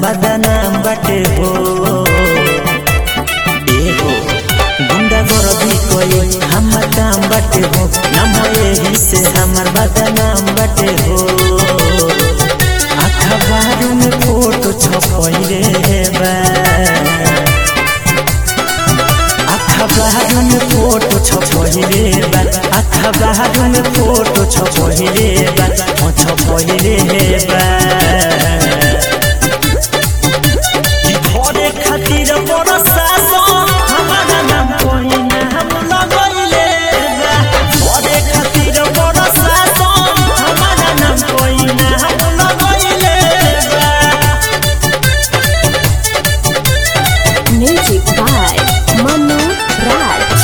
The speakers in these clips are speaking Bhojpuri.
बदनाम बाटे हो ए हो गुंडा गर्दी कोई हमर काम बाटे हो नाम यही से हमर बदनाम बाटे हो अखबार में फोटो छपैले बा अखबार में फोटो छपहिले बा अखबार में फोटो छपहिले बा ओ छपहिले बा कि घरे खातिर बड़ शासन हमारा नाम कोई नाम लगैले बा घरे खातिर बड़ शासन हमारा नाम कोई नाम लगैले बा Music by Manu Raj.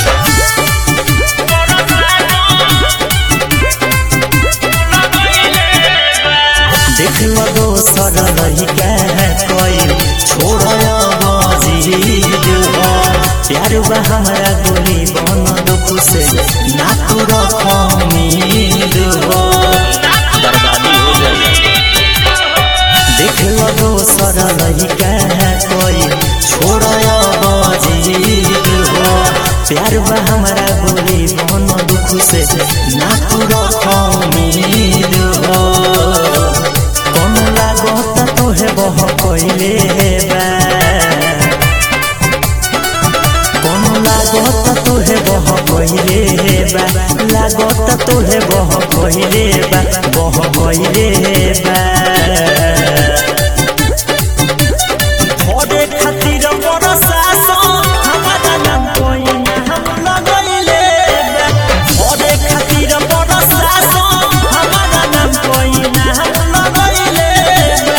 देख लगो सर लहिका कोई छोड़ बजी प्यार बा हमारा गोली बन दुख से ना तू रखमीद हो बर्बादी हो जाए देख लगो सर लहिका कोई छोड़ बजी प्यार बा हमारा गोली बन दुख से ना तू रखमीद हो कौन लागता तोहे बह कोइले बा कौन लागता तोहे बह कोइले बा लागता तोहे बह कोइले बा बह कोइले बा थोड़े खातिर बड़ शासन हमारा नाम कोई नाम लगैले बा थोड़े खातिर बड़ शासन हमारा नाम कोई नाम लगैले बा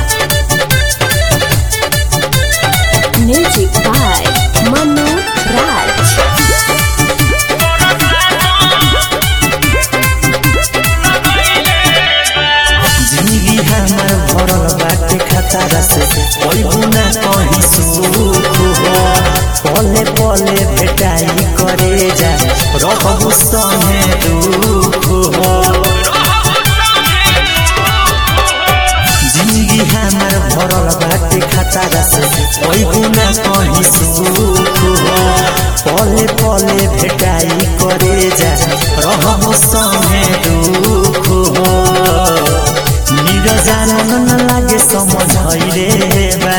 Music by Manu Raj. जिंदगी हमार भरल बाटे खतरा से कोई गुना कहीं सुख हो पले पले भेटाई करे जा रहबु संगे दुख हो जिंदगी हमार भरल बाटे खतरा से कोई गुना कहीं सुख हो पले पले भेटाई करे जा रहबु संगे दुख हो निरजान न लागे समझ रे बा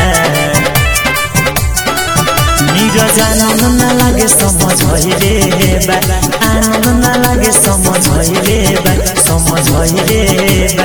निरजान न लागे समझ रे बा आनंद न लागे समझ रे बा समझ रे